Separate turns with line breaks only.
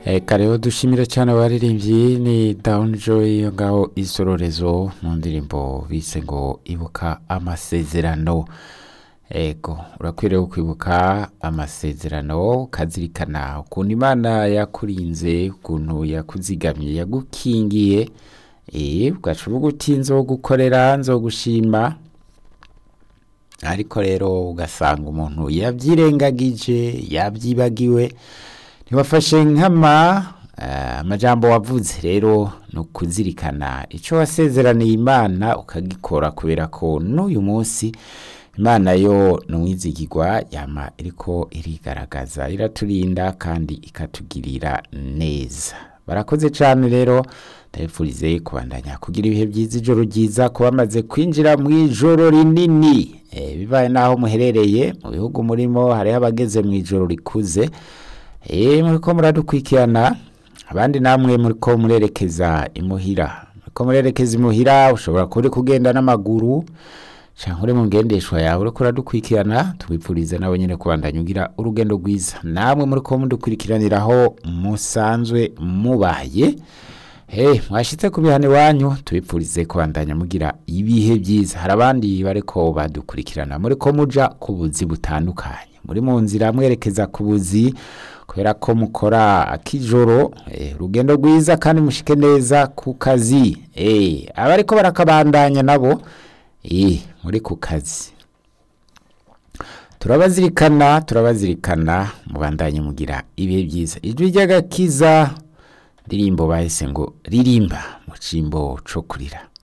Eka rero dushimire cyane abaririmbyi ni Down Joy yo ngaho isororezo mu ndirimbo bise ngo ibuka amasezerano ego urakwiriye kwibuka amasezerano ukazirikana ukuntu imana yakurinze ukuntu yakuzigamye yagukingiye eh ugaca uvuga uti nzogukorera nzogushima ariko rero ugasanga umuntu yabyirengagije yabyibagiwe ntiwafashe nkama eh, amajambo wavuze rero ni ukuzirikana icyo wasezeraniye imana ukagikora kubera ko n'uyu munsi imana yo ni umwizigirwa yama iriko irigaragaza iraturinda kandi ikatugirira neza barakoze cyane rero ndabifurize kubandanya kugira ibihe byiza ijoro ryiza kuba bamaze kwinjira mu ijoro rinini Eh, bibaye n'aho muherereye mu bihugu murimo hariho abageze mu ijoro rikuze Eh, muriko muradukurikirana abandi namwe muriko murerekeza imuhira muriko murerekeza imuhira ushobora kuba uri kugenda n'amaguru canke uri mu ngendeshwa yawe uriko uradukurikirana tubipfurize nabo nyene kubandanya ugira urugendo rwiza namwe muriko mudukurikiraniraho musanzwe mubaye Hey, mwashitse ku mihana iwanyu tubipfurize kubandanya mugira ibihe byiza hari abandi bariko badukurikirana muriko muja ku buzi butandukanye muri mu nzira mwerekeza ku buzi kubera ko mukora akijoro eh, urugendo rwiza kandi mushike neza ku kazi eh, abariko barakabandanya nabo eh, muri ku kazi turabazirikana turabazirikana mubandanye mugira ibihe byiza ijwi ry'agakiza ndirimbo bahise ngo ririmba mu cimbo co kurira